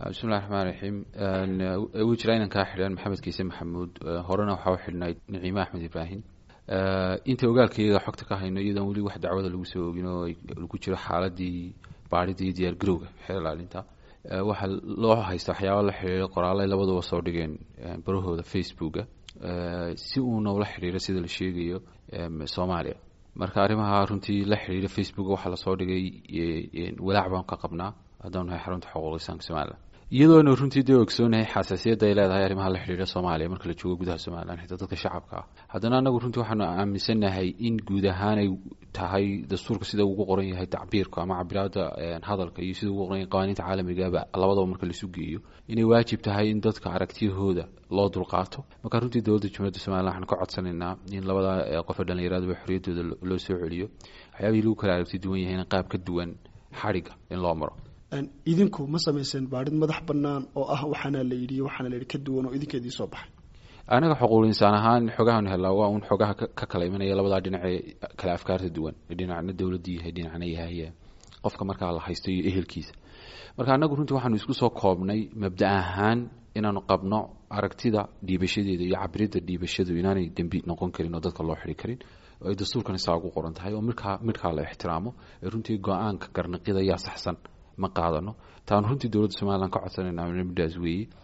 bismillahi raxmaan raxiim wuu jiraa inan kaa xidhan maxamed kiise maxamuud horena waxaa u xidhnayd naciime axmed ibraahim inta ogaalkayga xogta ka hayno iyadoon weli wax dacwada lagu soo ogin oo lagu jiro xaaladii baarida iyo diyaar garowga xeer ilaalinta waxaa loo haysta waxyaaba la xidhiira qoraalay labaduba soo dhigeen barahooda facebooka si uuna ula xidhiiro sida la sheegayo soomaaliya marka arrimaha runtii la xidhiira facebook waxaa lasoo dhigay walaac baan ka qabnaa haddaan nahay xarunta xuquuq insaanka somalilan iyadoona runtii dee ogsoonahay xasaasiyadda ay leedahay arrimaha la xidhiira soomaaliya marka la joogo gudaha somalilan xitaa dadka shacabka ah haddana anagu runtii waxaanu aaminsannahay in guud ahaan ay tahay dastuurka sida ugu qoran yahay tacbiirka ama cabiraada hadalka iyo sida ugu qoran yahay qawaaniinta caalamigaba labadaba marka laisu geeyo inay waajib tahay in dadka aragtiyahooda loo dulqaato marka runtii dowladda jumhuuriyadda somalilan waxaan ka codsanaynaa in labada qofe dhallinyaraduba xorriyaddooda loo soo celiyo waxyaabihii lagu kala aragti duwan yahayna qaab ka duwan xadhigga in loo maro idinku ma samayseen baadhid madax bannaan oo ah waxaana la yidhi waxaana la yidhi ka duwan oo idinka idiin soo baxay anaga xuquuq insaan ahaan xogahan helaa waa un xogaha ka kala imanaya labadaa dhinac ee kala afkaarta duwan dhinacna dowladii yahay dhinacna yahay qofka markaa la haysto iyo ehelkiisa marka anagu runtii waxaanu isku soo koobnay mabda ahaan inaanu qabno aragtida dhiibashadeeda iyo cabirida dhiibashadu inaanay dembi noqon karin oo dadka loo xiri karin oo ay dastuurkan isaa ugu qoran tahay oo midkaa midkaa la ixtiraamo ee runtii go-aanka garnaqida yaa saxsan ma qaadano taanu runtii dowladda somalilan ka codsanayna midhaas weeye